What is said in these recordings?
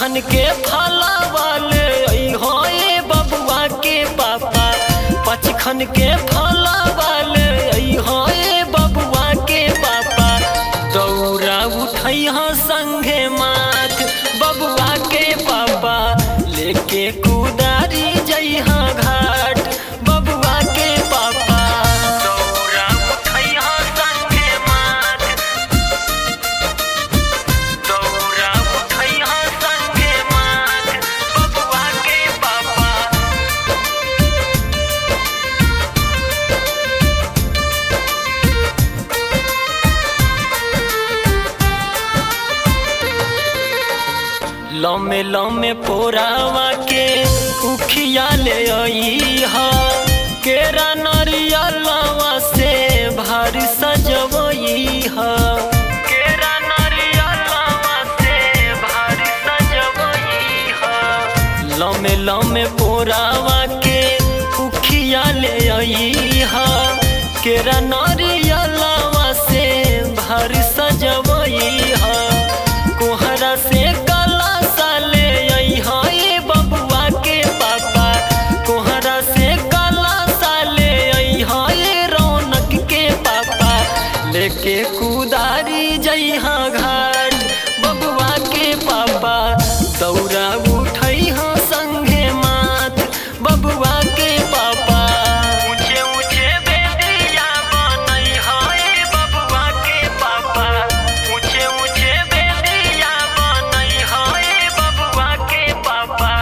खन के फलावाले हो ए बबुआ के पापा पच खन के फलावाले हो ए बबुआ के पापा दौरा उठै संगे माथ बबुआ के पापा लेके कुदारी जइहा घाट बबुआ के पापा दौरा उठै संगे माथ दौरा उठै संगे माथ बबुआ के पापा लमे लमे पोरावा के उखिया ले आई हा केरा नरियलवा से भारी सजवई हा केरा नरियलवा से भारी सजवई हा लमे लमे पोरावा के उखिया ले आई हा केरा नरियलवा से भारी सजवई हा कोहरा से काला साले आई हा ए बबुआ के पापा कोहरा से काला साले आई हा ए रौनक के पापा लेके कुदारी जइहा घाट बबुआ के पापा दौरा उठै हा संगे माथ बबुआ के पापा ऊंचे ऊंचे बेदिया बनई हा ए बबुआ के पापा ऊंचे ऊंचे बेदिया बनई हा ए बबुआ के पापा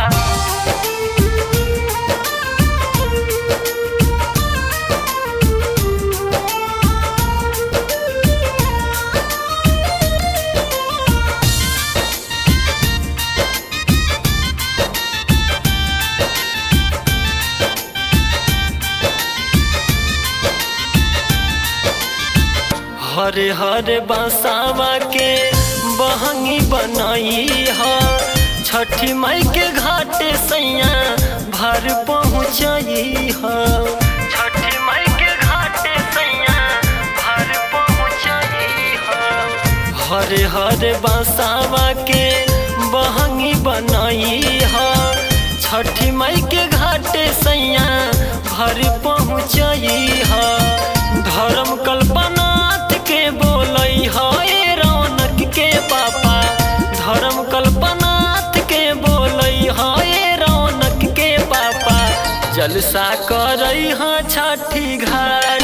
हरे हरे बसावा के बहंगी बनाई हा छठी माई के घाटे सैया भर पहुँचाई हा छठी माई के घाटे सैया भर पहुँचाई हा हरे हरे बसावा के बहंगी बनाई हा छठी माई के घाटे सैया भर पहुँचाई हा धर्म कल्पनाथ के बोलई हा ए रौनक के पापा धर्म कल्पनाथ के बोलई हा ए रौनक के पापा जलसा करई हा छठी घाट